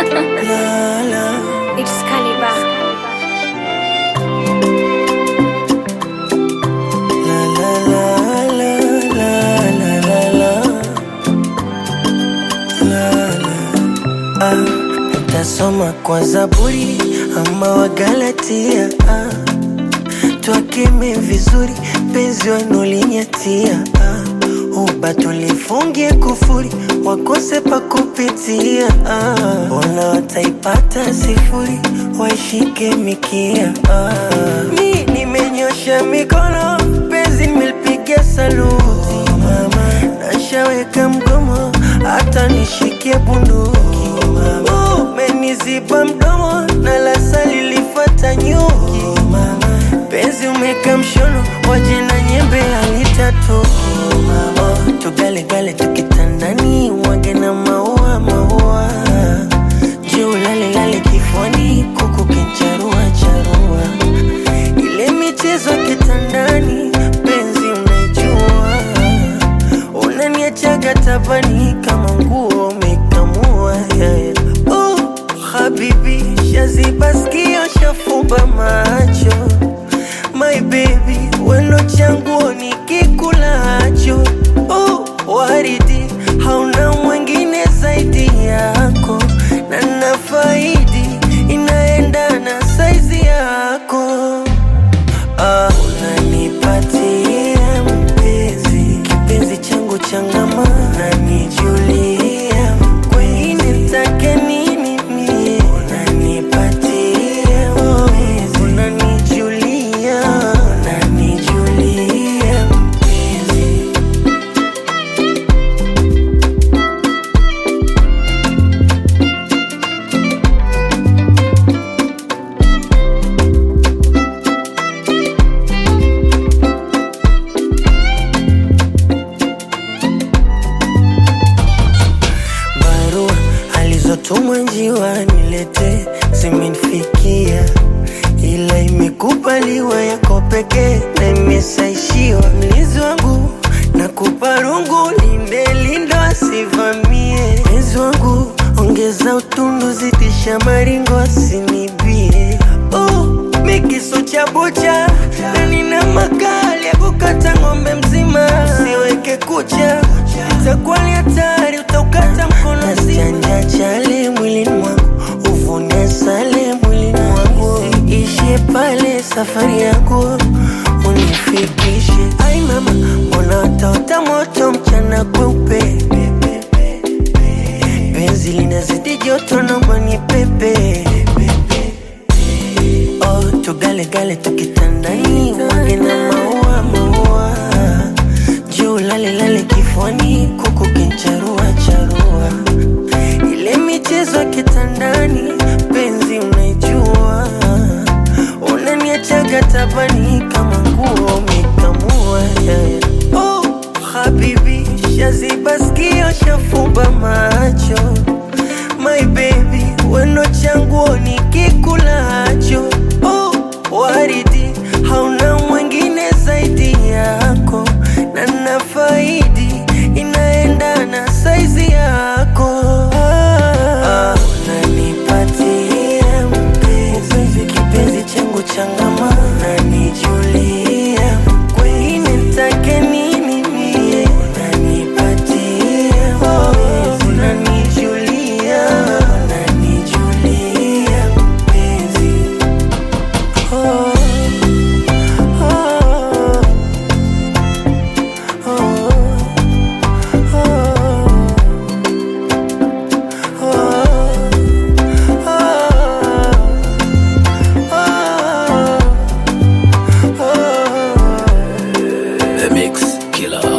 la, la. It's Caliber. La, la, la, la, la, la, la. La, la. Ah, tasoma kwa Zaburi ama Wagalatia ah. Twakeme vizuri penzi wanulinyatia ah. Uba tulifungie kufuri wakose pa kupitia ah. Ona wataipata sifuri waishike mikia ah. Mi nimenyosha mikono penzi nimelipigia saluti mama nashaweka mgomo hata nishikie bunduki umeniziba mdomo na lasa lilifata nyuki penzi umeka mshono waje na nyembe alitatoki oh, tugalegale tukitandani mwage na maua maua juu lalelale kifuani kuku kincharua charua ile michezo ya kitandani penzi unajua unaniachaga tabani kama nguo umekamua yeah, yeah. Oh, habibi shaziba skio shafumba macho my baby wendo changuo nikikulacho oh, waridi hauna mwingine zaidi yako na nafaidi inaendana saizi yako Ah, unanipatia mpenzi kipenzi changu changama unanijulia kwengine take nini mie unanipatia mpenzi unanijulia unanijulia mpenzi barua alizotumwa njiwa nilete zimenifikia, ila imekubaliwa yako pekee na imesaishiwa. Mlinzi wangu nakupa rungu, linde lindo asivamie. Mpenzi wangu ongeza utundu, zidisha maringo asinibie. Oh, mikisu cha bucha na nina makali ya kukata ng'ombe mzima, usiweke kucha itakuwa ni hatari, utaukata mkono mzima. chale mwilini mwangu, uvune sale mwilini mwangu, ishie pale safari yangu unifikishe. Ai mama, mbona wataota moto mchana kweupe, penzi linazidi joto, naomba ni pepe Oh, tugalegale tukitandani, wage na maua maua, juu lalelale kifuani, kuku kincharua charua, ile michezo ya kitandani, penzi unaijua, unaniachaga tabani kama nguo umekamua yeah, yeah. Oh, habibi, shaziba skio, shafumba macho my baby, wendo changuo nikikulacho. Oh, waridi hauna mwingine zaidi yako, na nafaidi inaendana saizi yako. Ah, unanipatia mpenzi, kipenzi changu changama, unanijulia kwengine nitake nini mie, unanipatia mpenzi, unanijulia, unanijulia mpenzi. Oh, oh, The Mix Killer.